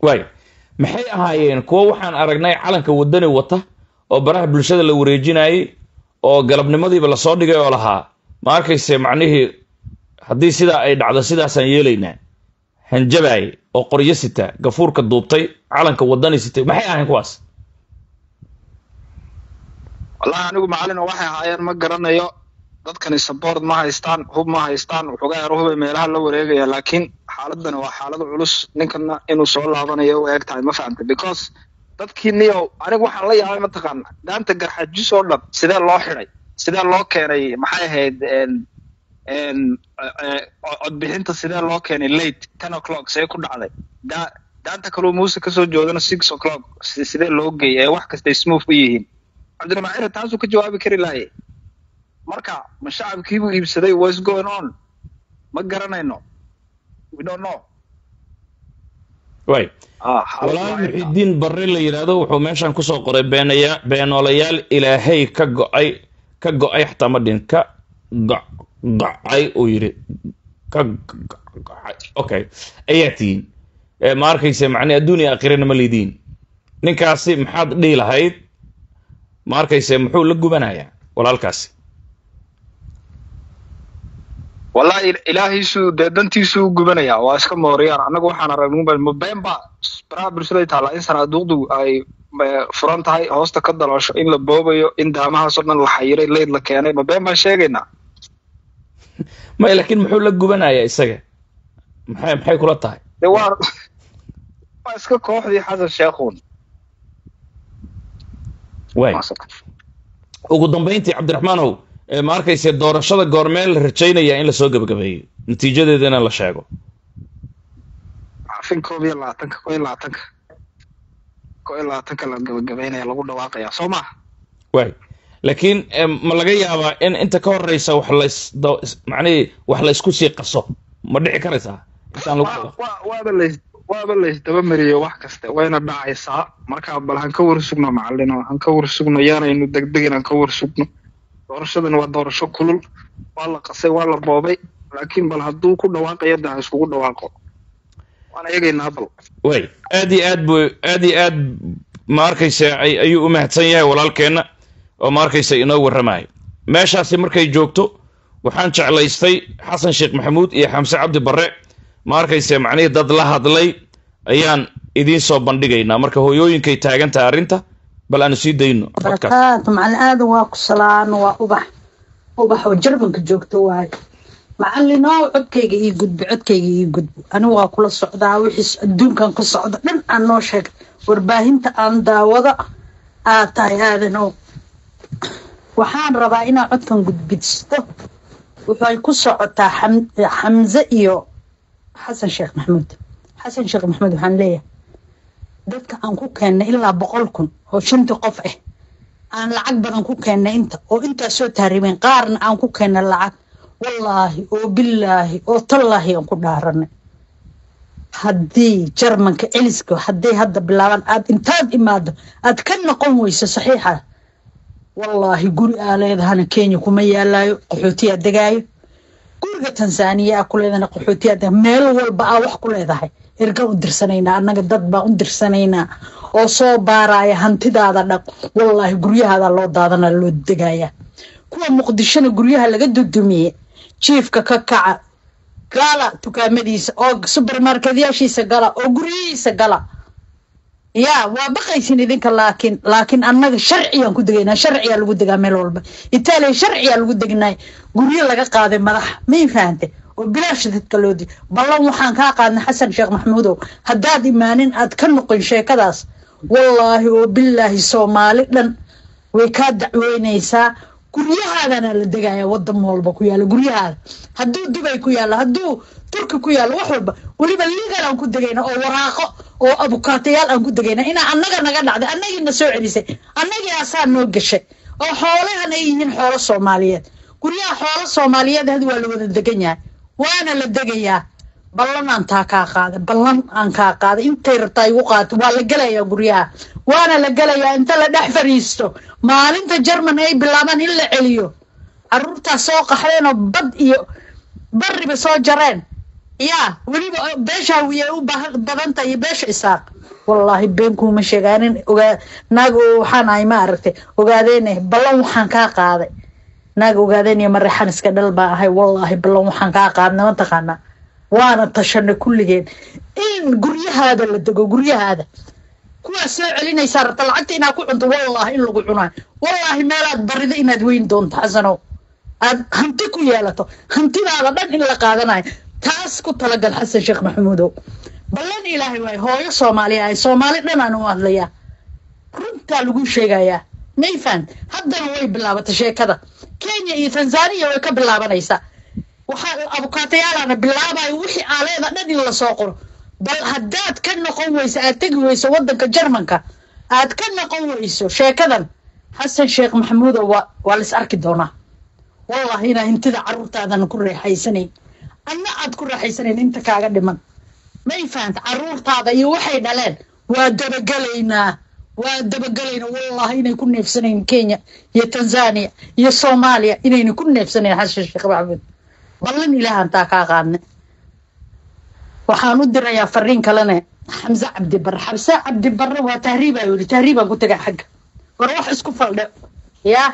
waay maxay ahaayeen kuwo waxaan aragnay calanka wadani wata oo baraha bulshada la wareejinayay oo galabnimadiiba lasoo dhigay oo lahaa ma arkayse macnihii haddii sidaa ay dhacdo sidaasaan yeelaynaa hanjabaay oo qoryo sita gafuurka duubtay calanka wadani sitay maxay ahayn kuwaas wallahi anigu macalin waxay ahaayeen ma garanayo dadkani support ma haystaan hub ma haystaan waxoogaa yar hubay meelaha la wareegaya laakiin xaaladani waa xaalad culus ninkana inuu soo laabanayo u eg tahay ma fahamta because dadkii niyow anigu waxaan la yaabay mataqaana daanta garxajis oo dhan sidee loo xiday sidee loo keenay maxay ahayd codbixinta sidee loo keenay late ten o'clock see ku dhacday da daanta kaloo muuse kasoo joodana six o'clock sidee loo geeyay ee wax kastay smooth u yihiin cabdiraxmaan taasuu ka jawaabi kari lahaye marka ma shacabkiibuu iibsaday what's going on ma garanayno we don't know way walaal muxidiin barre la yidhaahdo wuxuu meeshan kusoo qoray beenaya beenoolayaal ilaahay ka go-ay ka go-ay xataa ma dhin ka go-ay uu yidhi ka go-ay okay ayaa tihiin ma arkayse macnii adduuniya aakhirana ma lidiin ninkaasi maxaad dhihi lahayd ma arkayse muxuu la gubanayaa walaalkaasi wallahi ilaahiisuu dee dantiisuu u gubanayaa waa iska mooriyaan annagu waxaan aragnay mabeenba baraha bulshada taallaa in sanaaduuqdu ay furan tahay hoosta ka daloosho in la boobayo in daamahaasoo dhan la xayiray leyd la keenay mabeen baan sheegaynaa may laakiin muxuu la gubanayaa isaga maxay maxay kula tahay de waa waa iska kooxdii xasan sheekhuun way ugu dambayntii cabdiraxmaanow ma arkayse doorashada goormee la rajaynaya in lasoo gebagabeeyo natiijadeedana la sheego afin koob iyo labaatanka koo iyo labaatanka koo iyo labaatanka la gebagabeynaya lagu dhawaaqaya soo maha way laakiin ma laga yaabaa in inta ka horeysa wax lays macnihii wax laysku sii qaso ma dhici karaysaa intaan lagu waaba lays waaba laysdaba mariyo wax kaste wayna dhacaysaa marka bal han ka warsugno macalino han ka warsugno yaanaynu degdegin han ka warsugno doorashadan waa doorasho kulul waa la qasay waa la boobay laakiin bal hadduu ku dhawaaqayo de ha iskugu dhawaaqo waana eegaynaa bal way aad iyo aad bu aad iyo aad ma arkaysa ayuu u mahadsan yahay walaalkeenna oo ma arkaysa inoo warramayo meeshaasi markay joogto waxaan jeclaystay xasan sheekh maxamuud iyo xamse cabdi barre ma arkayse macnihii dad la hadlay ayaan idiin soo bandhigaynaa marka hooyooyinkay taagan tahay arrinta bal aanu sii dayno barakaatu macalin aadan waa ku salaano waa ubax ubax oo jarbanka joogto waayo macalinoo codkayga ii gudbo codkayga ii gudbo anigu waa kula socdaa wixiis adduunkan ku socda dhan aan noo sheegay warbaahinta aan daawada aad tahay aadanow waxaan rabaa inaa codkan gudbisto waxay ku socotaa xamse iyo xasan sheekh maxamuud xasan sheekh maxamuud waxaan leeyahay dadka aan ku keennay ilaa boqol kun oo shantii qof ah aan lacag badan ku keennay inta oo intaas soo taaribeen qaarna aan ku keennay lacag wallaahi oo bilaahi oo tallaahi aan ku dhaaranay haddii jarmanka celiska hadday hadda bilaabaan aad intaad imaado aad ka noqon weyso saxiixa wallaahi guri aa leedahana kenya kuma yaalaayo qaxootiyaa degaayo guriga tanzaniya aa ku leedahana qaxootiyaa dega meel walba aa wax ku leedahay ergaan u dirsanaynaa annaga dad baan u dirsanaynaa oo soo baaraya hantidaada dhaq wallaahi guryahaada loo daadana loo degayaa kuwa muqdishona guryaha laga dudumiye jiifka ka kaca gala dukaamadiisa oo subermarketyaashiisa gala oo guryihiisa gala yaa waa baqaysin idinka laakiin laakiin annaga sharciyaan ku degaynaa sharciyaa lagu degaa meel walba itaaliya sharciyaa lagu degnay guryo laga qaaday madaxa may fahante oo bilaash dadka loo di ballan waxaan kaa qaadnay xasan sheekh maxamuudow haddaad imaanin aad ka noqon sheekadaas wallaahi oo bilaahi soomaali dhan way kaa dacweynaysaa guryahaadana la degaya wadan walba ku yaala guryahaada hadduu dubay ku yaalo hadduu turki ku yaalo wax walba weliba legal aan ku degayna oo waraaqo oo abukaatayaal aan ku degayna inaa annaga naga dhacday annagiina soo celisay annagii asaa noo gashay oo xoolahan ay yihiin xoolo soomaaliyeed guryaha xoolo soomaaliyeed had waa la wada degan yahay waana la degayaa ballan aan taa kaa qaaday ballan aan kaa qaaday intay rabtaa igu qaato waa la gelayaa guryaha waana la gelayaa inta la dhex fadhiisto maalinta jerman ay bilaabaan in la celiyo caruurtaas soo qaxdeen oo bad iyo bariba soo jareen yaa weliba beesha wiya u badan tahay iyo beesha isaaq wallaahi been kuuma sheegaanin ogaa naag oo waxaan ahay ma aragtay ogaadeen ballan waxaan kaa qaaday naag ogaadeen iyo mareexan iska dhal baa ahay wallaahi ballan waxaan kaa qaadnay ma taqaanaa waana tashanay kulligeen in guryahaada la dego guryahaada kuwaas soo celinaysaa rabta lacagta inaad ku cunto wallaahi in lagu cunayo wallaahi meelaad barida inaad weyn doonto xasanow aad hanti ku yeelato hantidaada dhan in la qaadanayo taas ku talagal xasan sheekh maxamuudow ballan ilaahay waayo hooyo soomaaliya ahay soomaali dhan aan u hadlayaa runtaa lagu sheegayaa mayfan haddana way bilaabatay sheekada kenya iyo tanzania way ka bilaabanaysaa waxaa abukaatayaalaana bilaabayo wixii aaleeda dhan in lasoo qoro bal haddaad ka noqon weyso aad tegi weyso waddanka jarmanka aad ka noqon weyso sheekadan xasan sheekh maxamuudow waa waa lais arki doonaa wallahi inaa hintida carruurtaadana ku reexaysanayn anna aad ku raaxaysanayn inta kaaga dhiman may fahanta carruurtaada iyo waxay dhaleen waa dabagelaynaa waa dabagelaynaa wallahi inay ku neefsanayn kenya iyo tanzania iyo soomaaliya inayna ku neefsanayn xasan sheekh maxamuud ballan ilaahan taa kaa qaadne waxaan u dirayaa fariin kalene xamse cabdi barre xamse cabdi barre waa tahriibaa yidhi tahriibaan ku tagaa xagga war wax isku faldhe yaa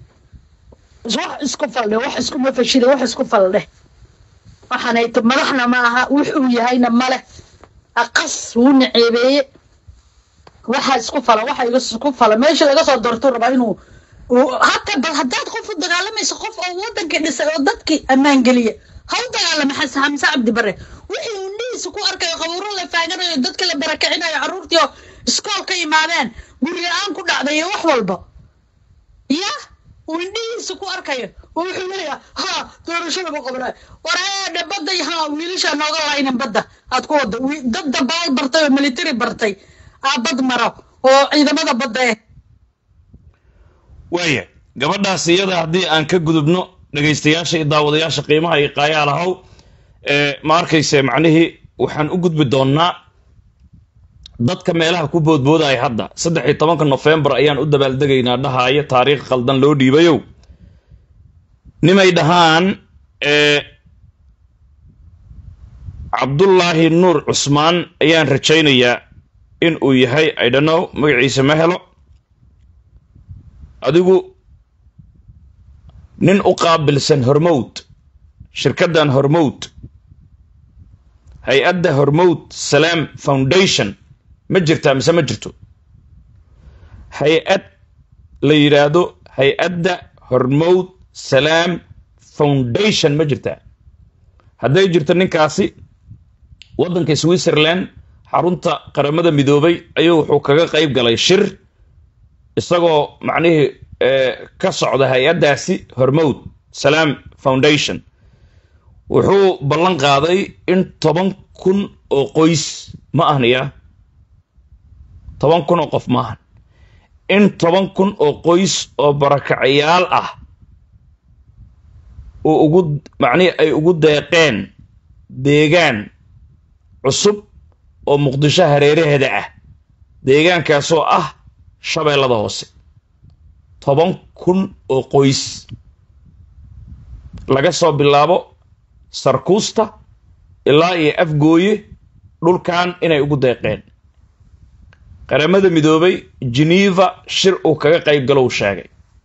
wax isku faldhe wax iskuma fashida wax isku faldhe waxaanay t madaxna ma aha wuxuu yahayna male aqas wuu naceebeeye waxa isku fala waxa isku fala meesha laga soo doortuu rabaa inuu hata bal haddaad qof u dagaalamayso qof oo wadankii dhisay oo dadkii ammaan geliya ha u dagaalama xas xamse cabdi bare wixii uu indhihiisa ku arkayo qabuuro la faaganayo dadka la barakicinayo carruurtii oo iskool ka imaadeen guri la-aan ku dhacday iyo wax walba ya uu indhihiisa ku arkayo oo wuxuu leeyaha ha doorashada ma qabanayo wareedhe badda ha wiilashaa nooga laynin badda aad ku wada dad dabaal bartay oo military bartay aa bad maro oo ciidamada badda eh waaya gabadhaas iyada haddii aan ka gudubno dhegaystayaasha iyo daawadayaasha qiimaha iyo qaayaalahow ma arkayse macnihii waxaan u gudbi doonnaa dadka meelaha ku boodboodaya hadda saddex iyo tobanka nofembar ayaan u dabaaldegaynaa dhahaayo taariikh qaldan loo dhiibayow nimay dhahaan cabdullaahi nuur cusmaan ayaan rajaynayaa in uu yahay idhanow magaciisa ma helo adigu nin u qaabilsan hormowd shirkaddan hormowd hay-adda hormowd salaam foundation ma jirtaa mise ma jirto hay-ad la yidhaahdo hay-adda hormowd salaam foundation ma jirtaa hadday jirto ninkaasi waddanka switzerland xarunta qaramada midoobay ayuu wuxuu kaga qayb galay shir isagoo macnihii ka socda hay-addaasi hormowd salaam foundation wuxuu ballan qaaday in toban kun oo qoys ma ahniya toban kun oo qof ma ahan in toban kun oo qoys oo barakacayaal ah uu ugu macnihii ay ugu deeqeen deegaan cusub oo muqdisho hareeraheeda ah deegaankaasoo ah shabeellada hoose toban kun oo qoys laga soo bilaabo sarkuusta ilaa iyo afgooye dhulkan inay ugu deeqeen qaramada midoobay geneva shir uu kaga qayb galow sheegay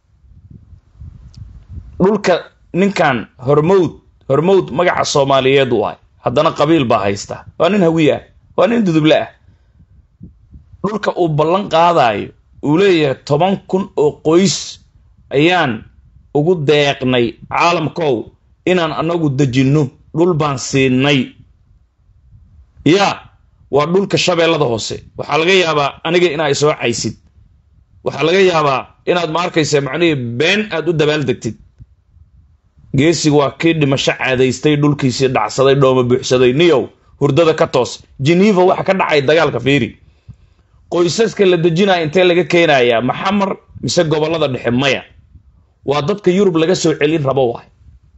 dhulka ninkan hormowd hormowd magaca soomaaliyeed waay haddana qabiil baa haysta waa nin hawiye ah waa nin duduble ah dhulka uu ballan qaadayo uu leeyahay toban kun oo qoys ayaan ugu deeqnay caalamkow inaan anagu dejinno dhul baan siinay yaa waa dhulka shabeellada hoose waxaa laga yaabaa aniga inaa isoo caysid waxaa laga yaabaa inaad ma arkaysa macnihii been aad u dabaaldegtid geesiga waa kii dhimasho caadaystay dhulkiisii dhacsaday dhooma buuxsaday niyow hurdada ka toos geneva waxa ka dhacay dagaalka fiiri qoysaska la dejinaya intee laga keenayaa maxamar mise gobollada dhexe maya waa dadka yurub laga soo celin rabo waay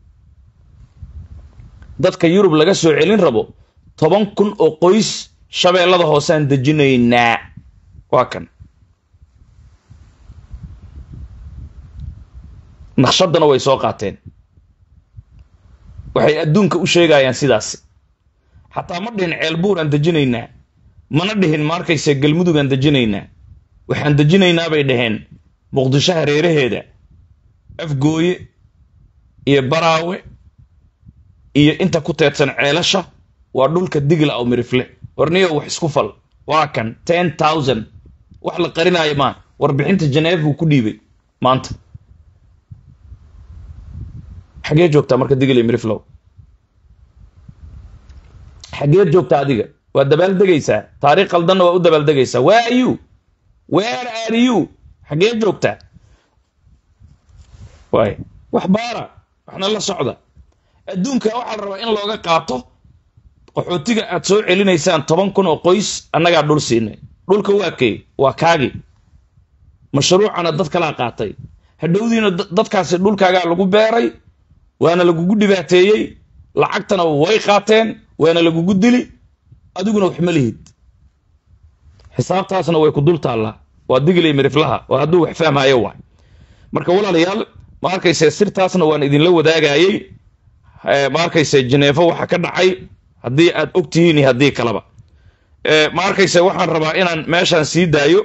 dadka yurub laga soo celin rabo toban kun oo qoys shabeellada hooseaan dejinaynaa waa kan naqshadana way soo qaateen waxay adduunka u sheegayaan sidaas xataa ma dhihin ceelbuur aan dejinaynaa mana dhihin ma arkayse galmudugaan dejinaynaa waxaan dejinaynaa bay dhaheen muqdisho hareeraheeda afgooye iyo baraawe iyo inta ku teedsan ceelasha waa dhulka digla aw mirifle warniyo wax isku fal waa kan ten thousand wax la qarinaayo maa warbixinta janeef buu ku dhiibay maanta xagee joogtaa marka digla miriflow xageed joogtaa adiga waa dabaaldegaysaa taariikh qaldanna waa u dabaaldegaysaa where are you where are you xagee joogtaa waay wax baara waxna la socda adduunka waxaa la rabaa in looga qaato qaxootiga aad soo celinaysaan toban kun oo qoys annagaa dhul siinay dhulka waa kay waa kaagi mashruucana dad kalaa qaatay hadhowdiina dadkaasi dhulkaagaa lagu beeray waana lagugu dhibaateeyey lacagtana way qaateen waana lagugu dili adiguna wax ma lihid xisaabtaasna way ku dul taallaa waa digilay miriflaha waa hadduu wax fahmaayo waay marka walaalayaal ma arkayse sirtaasna waan idinla wadaagayey ma arkayse janeefo waxa ka dhacay haddii aad og tihiin iyo haddii kaleba ma arkayse waxaan rabaa inaan meeshaan sii daayo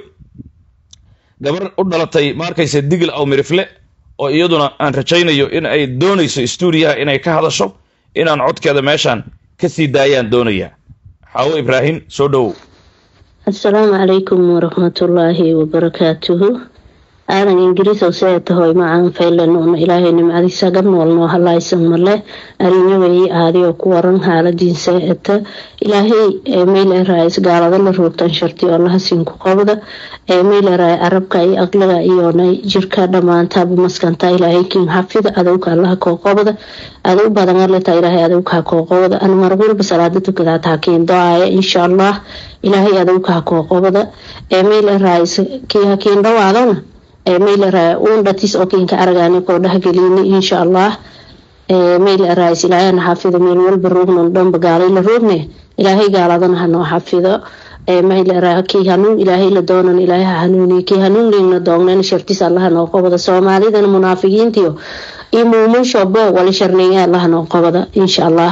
gabar u dhalatay ma arkayse digil aw mirifle oo iyaduna aan rajaynayo in ay doonayso stuudiyaha inay ka hadasho inaan codkeeda meeshaan ka sii daayaan doonayaa xaawo ibraahim soo dhowow asalaamu calaykum waraxmatullaahi wabarakaatuhu aadan ingiriisow see tahoy macaan faylanuuna ilaahay nimcadiisa gabnool noo halaysan male arinyawey aadiyo ku waran haaladiinsa eta ilaahay mayleeraay gaalada la roogtan sharti oo lahasiinku qabda mayleeraay arabka iyo aqliga iyona jirka dhammaantaaba maskanta ilaahay kiin xafida adowka allaha koo qabda adow badan aleta ilaahay adowka koo qabda an mar walba salaada tukadaa taakiin do-aaya insha allah ilaahay adowka koo qabda mayleeraay kii hakiin dhawaadana mayleraa uundhatis oo kiinka aragaani koo dhahgelini insha allah maylerais ilaahayna xafido meel walba roognon dhanba gaalay la roogne ilaahay gaaladana hanoo xafido maylera kii hanuun ilaahay la doonan ilaahay ha hanuuniyo kii hanuun liigna doognan shartis allaha noo qabada soomaalidana munaafiqiintiyo iyo muumushobo wali sharneeye allaha noo qabada insha allah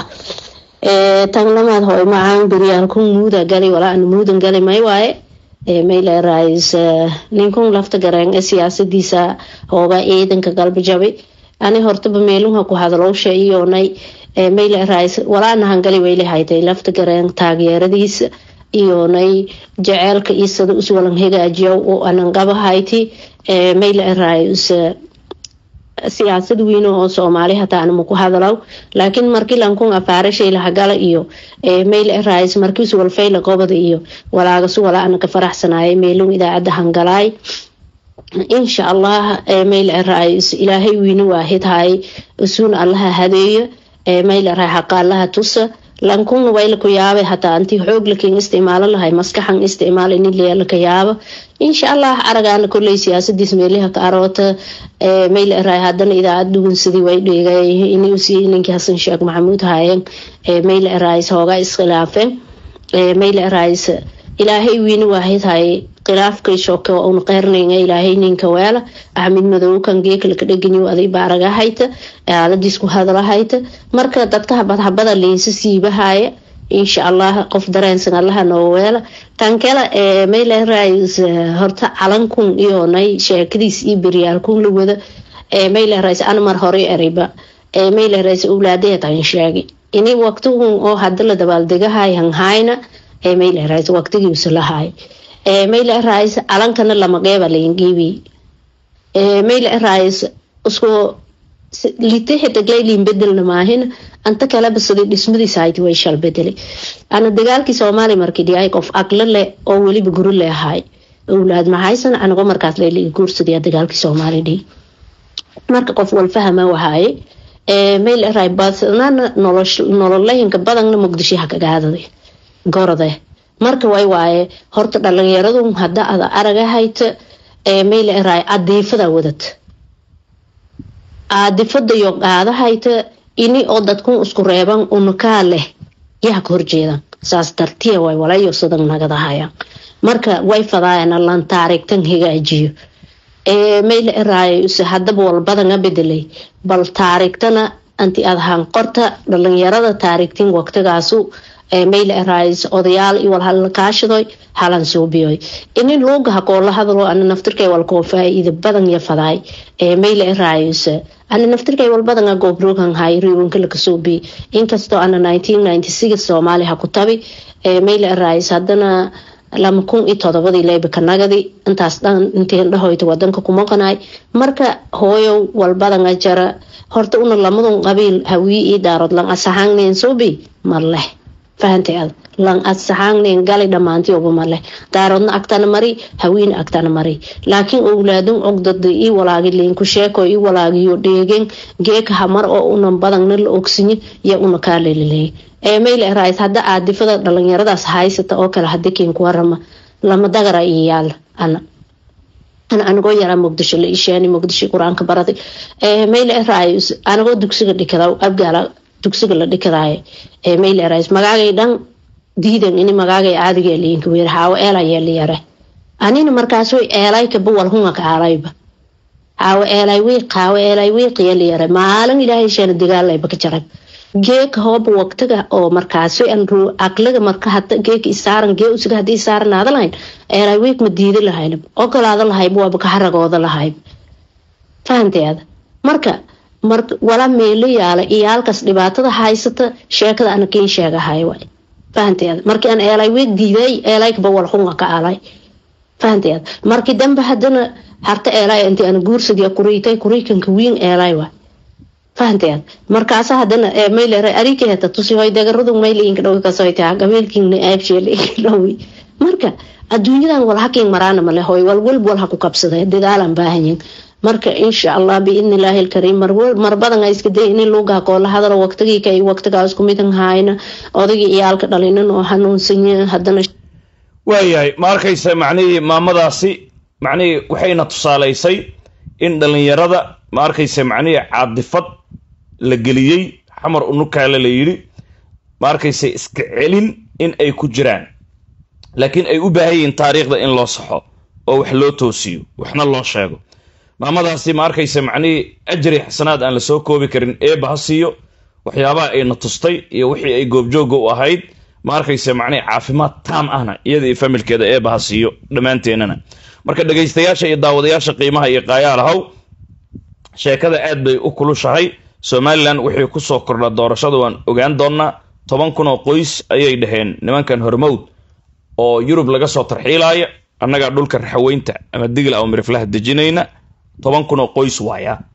tanglamaad hoy macaan beryaalkun muuda gali walaa an muudan gali may waaye maylerais ninkun lafta gareen siyaasadiisa hooga ciidanka galbajabay ani hortaba meelunha ku hadalowsha iyonay maylerais walaana hangali wayli haytay lafta gareen taageeradiisa iyonay jaceelka isada uswalan hagaajiya oo anan qaba hayti maylerais siyaasad weyne oo soomaali hataa anama ku hadalaw laakiin markii lankun afaarashay lahagala iyo maylerais markiisu walfayla qobada iyo walaagasu wala anaka faraxsanaaye meelun idaacadda hangalaay insha allah maylerais ilaahay weyne waahid hay usuun allaha hadeeyo maylerai xaqa allaha tusa lankuna waylaku yaabay hataa antii xoog lakin isticmaalo lahay maskaxan isticmaal ini leelaka yaabo insha allah aragaana koley siyaasadiis meeliha ka aroota maylerai hadana idaacad dhugunsadii way dhigay inusi ninkii xasan sheekh maxamuud haayeen maylerais hooga iskhilaafeen maylerais ilaahay wiini waahid hay khilaafkay shoke un qeyrnayga ilaahay ninka weela axmed madow kan geekalka dheganiyo aday baaraga hayta aaladiis ku hadala hayta marka dadka habad habada liinsa siibahaya insha allah qof dareensan allaha noo weela tan kale maylerais horta calankun iyonay sheekadiis iyo beryaalkun la wada maylerais anmar hore erayba maylerais owlaadeetan sheegay ini waqtigun oo hada la dabaaldegahay hanhayna maylerais waqtigiisa lahay maylerais calankana lama qeeba laingiibi maylerais isku litexidaglaylin bedelna maahina anta kaleba sidii dhismadiisa hayti way shal bedelay ana dagaalkii soomaaliya markii dhiyay qof aqlo leh oo weliba guri le ahay owlaad maxaysan anigo markaas layla guursadaya dagaalkii soomaaliya dhihi marka qof walfahama wahaaye maylerai badnana nololahinka badanna muqdisho hakagaadaday gorode marka way waaye horta dhalinyaradu hada ada araga hayta maylerai adiifada wadad aadifadayo qaada hayta ini oo dadkun isku reeban unakaa leh yaa ka horjeedan saas dartiya way walayo sidan nagadahaya marka way fadaayana lan taarigtan hagaajiyo maylerai hadaba walbadanga bedelay bal taarigtana anti adhaan qorta dhalinyarada taarigtin waqtigaasu mayle arais odayaal iyo wal hala kaashadoy halan suubiyoy ini luugaha koola hadalo ana naftirkay wal koo faa'iida badan ya fadaay mayle arais ana naftirkay wal badan a goobrogan hay riwanka laka suubi inkastoo ana 1996 soomaali ha ku tabi mayle arais haddana lama kun iyo todobadii leyba kanagadi intaas dhan intiin dhahoyta wadanka kuma qanaay marka hooyo walbadanga jara horta una lamadun qabiil hawii ii daarood lan asaxaangneen suubi maleh fahantay ad lan asaxaangneen gali dhammaantioba maleh daaroodna agtana mari hawiina agtana mari laakiin owlaadun ogdada ii walaagi liinku sheeko ii walaagiyo dheegen geeka hamar oo unan badangna la ogsinyin ya una kaa leliley mayle rais hadda aadifada dhalinyaradaas haysata oo kale hadi kiinku warama lama dagara iyo yaala ana ana anigoo yaraa muqdisho la ishaani muqdisho qur-aanka baraday mayle rais anigoo dugsiga dhikada abgaala dugsiga la dhikadaayo mayle rais magaagay dhan diidan ini magaagay caadiga liinka weer haawo eelaya liyare anina markaas way eelaykaba walhunga ka aalayba haawo eelay wiiq haawo eelay wiiqiya liyare maalin ilaahay sheena dagaalayba ka jaray geeka hooba waqtiga oo markaasi anru aqliga marka hada geeka isaaran gee usiga hadii isaaran aada lahayn eelay wiiq ma diidi lahayn ogolaada lahayb waaba ka haragooda lahayb fahanteeda marka mar wala meelo yaala iyo halkaas dhibaatada haysata sheekada ana kiin sheegahay waay fahanteeda markii aan eelay wiiq diiday eelaykaba walxunga ka alay fahanteeda markii dambe hadana harta eelay intii ana guursiga kuriitay kuriikanka wiin eelay waay fahanteed markaasa hadana maylere arika heta tusi hoy dagaradu maylinka dhowi kasoyta gabeelkiina aabsheelinka dhowi marka adduunyadan wal hakiin maraana male hoy wal walb wal ha ku kabsaday dadaalan baahanyin marka insha allah biidni illaahi alkariim mar badan iska day in luugaa koola hadalo waqtigii kay waqtigaa isku midan haayna odagii iyaalka dhalinan oo hanuunsanya hadana waayahay ma arkaysa macnihii maamadaasi macnihii waxayna tusaalaysay in dhalinyarada ma arkaysa macnihii caadifad la geliyey xamar unukaale la yidhi ma arkaysa iska celin in ay ku jiraan laakiin ay u baahan yihiin taariikhda in loo saxo oo wax loo toosiyo waxna loo sheego maamadaasi ma arkaysa macnihii ajri xasanaad aan lasoo koobi karin eeba ha siiyo waxyaabaha ayna tustay iyo wixii ay goobjooga u ahayd ma arkaysa macnihii caafimaad taam ahna iyada iyo familkeeda eeba ha siiyo dhammaanteennana marka dhegaystayaasha iyo daawadayaasha qiimaha iyo qaayaalahow sheekada aad bay u kulushahay somalilan wixii kusoo kordha doorashada waan ogaan doonnaa toban kun oo qoys ayay dhaheen nimankan hormowd oo yurub laga soo tarxiilaya annagaa dhulka raxaweynta ama digla aw miriflaha dejinayna toban kun oo qoys waaya